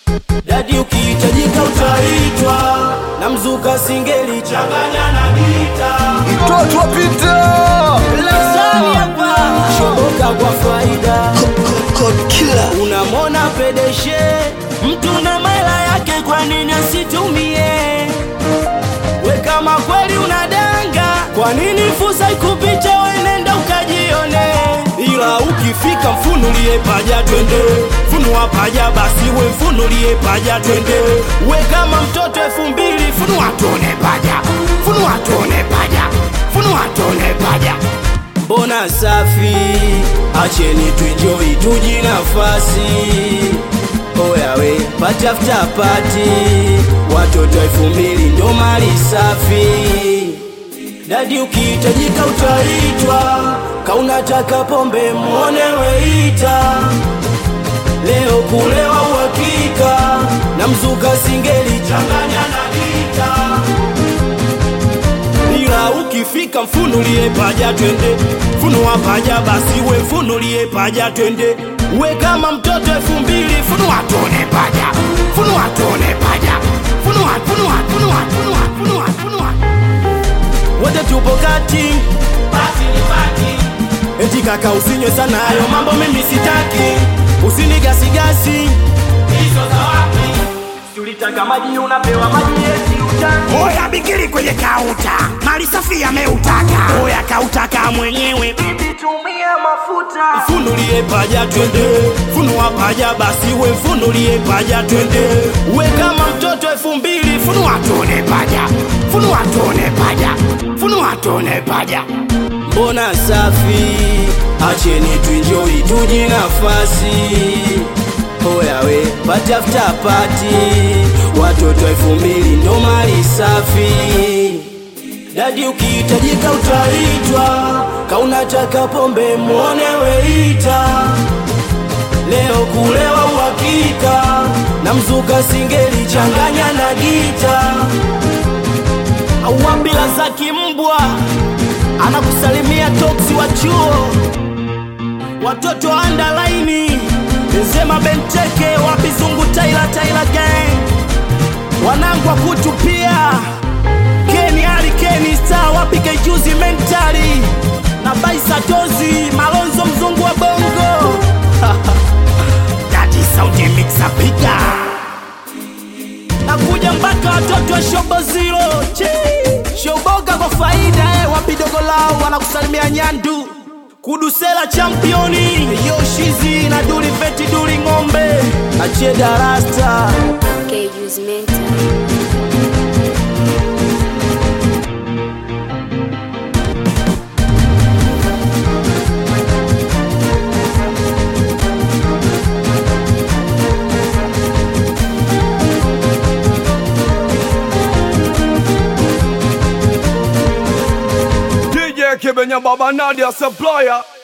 Dadi ukihitajika utaitwa na mzuka singeli changanya na gita Mtoto wa Peter Lazani hapa shoboka kwa faida unamwona pedeshe mtu na maela yake kwa nini asitumie we kama kweli unadanga kwa nini fursa ikupicha wenenda ukajione ila ukifika mfunulie paja twende funua paja basi we mfunulie paja twende we kama mtoto elfu mbili funua tuone paja funua tuone paja funua tuone paja mbona safi acheni tuenjoi tuji nafasi oyawe patafuta pati watoto elfu mbili ndo mali safi dadi ukihitajika utaitwa kaunataka pombe mwone weita leo kulewa uhakika na mzuka singeli changanya na gita ila ukifika mfunulie paja twende funua paja basi we mfunulie paja twende we kama mtoto elfu mbili funua tuone paja funua tuone paja funua funua funua funua funua funua wote tupo kati basi ni bati eti kaka usinywe sana hayo mambo mimi sitaki usinigasigasi hizo za wapi tulitaka maji unapewa maji eti utaki Oya bikiri kwenye kauta, mali safi ameutaka. Oya kautaka mwenyewe, bibi tumia mafuta. funulie paja twende funua paja basi we mfunulie paja twende we kama mtoto elfu mbili funua tuone paja funua tuone paja funua tuone paja mbona safi acheni tuinjoi tuji nafasi oyawe patafuta pati watoto elfu mbili ndo mali safi dadi ukihitajika utaitwa kaunataka pombe mwone weita leo kulewa uhakika na mzuka singeli changanya na gita auambila za kimbwa anakusalimia toksi wa chuo watoto wa andalaini sema benteke wapizungu taila taila gang wanangwa kutu pia keni ali keni star wapike juzi mentali na baisatozi malonzo mzungu wa bongo Dati sauti mixa piga. nakuja mpaka watoto wa shobo zero Chi. shoboka kwa faida eh, wapidogo lao wanakusalimia nyandu kudusela championi yoshizi na duli veti duli ng'ombe achie darasta Cages mental. DJ Kibenya Baba Nadia Supplier